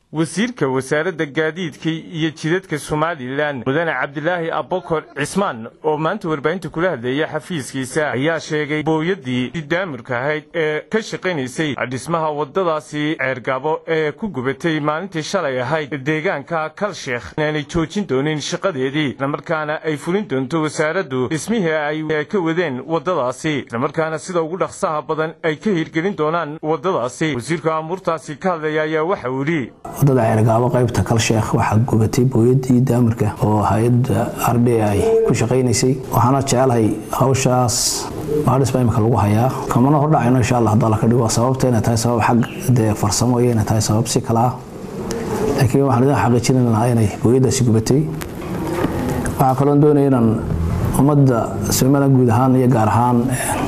wasiirka wasaaradda gaadiidka iyo jidadka somalilan mudane cabdilaahi abokor cismaan oo maanta warbaahinta kula hadleeya xafiiskiisa ayaa sheegay booyadii daamirka ahayd ee ka shaqaynaysay dhismaha waddadaasi ceergabo ee ku gubatay maalintii shalay ahayd deegaanka kalsheekh inaanay joojin doonin shaqadeedii islamarkaana ay fulin doonto wasaaraddu dhismihii ay ka wadeen waddadaasi islamarkaana sida ugu dhaqsaha badan ay ka hirgelin doonaan waddadaasi wasiirka amuurtaasi ka hadlaya ayaa waxa uu yidhi wadada ceergaabo qaybta kalsheekh waxaa gubatay booyadii daamirka oo hay-adda r d i ku shaqaynaysay waxaana jecelahay hawshaas baadhis baa imika lagu hayaa kamana hordhacayno insha allah haddaa laka dhigo sababta inay tahay sabab xag dee farsamo iyo inay tahay sabab si kale ah laakiin waxaan idin xaqiijinin lahaa inay booyadaasi gubatay waxaa kaloon doonaya inaan ummadda somaliland guud ahaan iyo gaar ahaan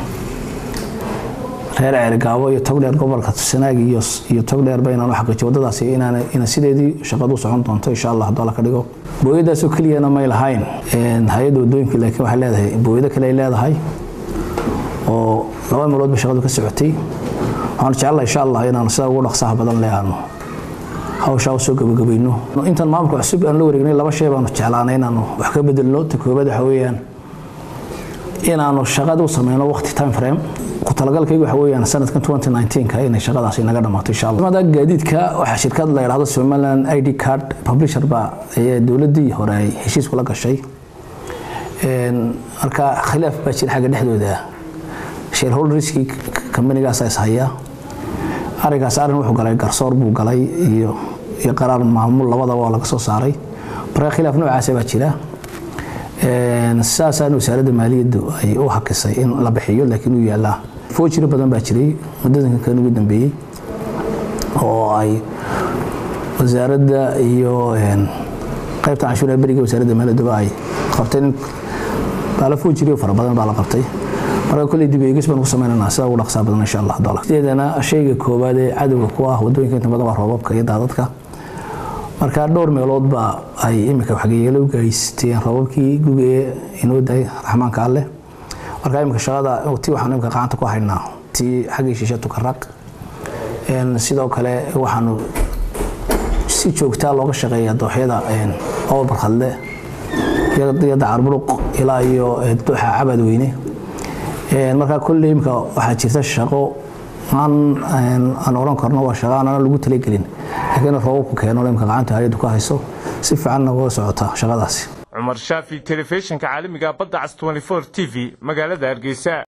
reer ceergaabo iyo togdheer gobolka sanaag iyo togdheer ba inaan u xaqiijiyo waddadaasi ina sideedii shaqadu socon doonto insha allah haddoo la ka dhigo booyadaasoo keliyana may lahayn hay-adda waddooyinka laakiin waxay leedahay booyado kale ay leedahay oo laba meelood ba shaqadu ka socotay waxaanu jecelahay insha allah inaanu sida ugu dhaqsaha badan le aanu hawshaa usoo gabagabayno intaan maamulka cusub aan la wareegnay laba shay baanu jeclaanay inaanu wax ka bedelno ta koobaad waxa weeyaan inaanu shaqada u sameyno waqti time frame ku talagalkaygu waxa weeyaan sanadkan 2019ka inay shaqadaasi naga dhamaato insha allah mada gaadiidka waxaa shirkad la yidhaahdo somaliland id card publisher ba ayaa dowladdii hore ay heshiis kula gashay marka khilaaf baa jira xagga dhexdooda shareholderskii kambanigaas is haya arrinkaas arrin wuxuu galay garsoor buu galay iyo iyo qaraar maamul labadaba oo laga soo saaray marka khilaaf noocaasa baa jira saasaan wasaaradda maaliyaddu ay u hakisay in la bixiyo laakiin uu yaallaa foojiro badan baa jiray muddadanka kan ugu dambeeyey oo ay wasaaradda iyo qaybta canshuuraha beriga wasaaradda maaliyadduba ay qabteen baala foojiriyo fara badan baa la qabtay marka kolley dib eegis baan ku samaynanaa sida ugu dhaqsaa badan insha allah dolar sideedana shayga koowaad ee cadowga ku ah waddooyinka inta badan waa roobabka iyo daadadka marka dhowr meelood baa ay imika waxgeeyalo u gaysteen roobabkii guga ee inoo daay raxmaanka alleh marka imika shaqada ti waxaanu imika gacanta ku haynaa tii xaggii shishe tukaraq sidoo kale waxaanu si joogtaa looga shaqeeyaa dooxyada ool barkhadle iyo dacarburuq ilaa iyo dooxa cabad weyne marka kolley imika waxaa jirta shaqo aan oran karno waa shaqo aanana lagu talagelin laakiin roobabku keeno imka gacanta hay-addu ka hayso si fiicanna uga socota shaqadaasi cumar shaafi telefishinka caalamiga badda cas 24 t v magaalada hargeysa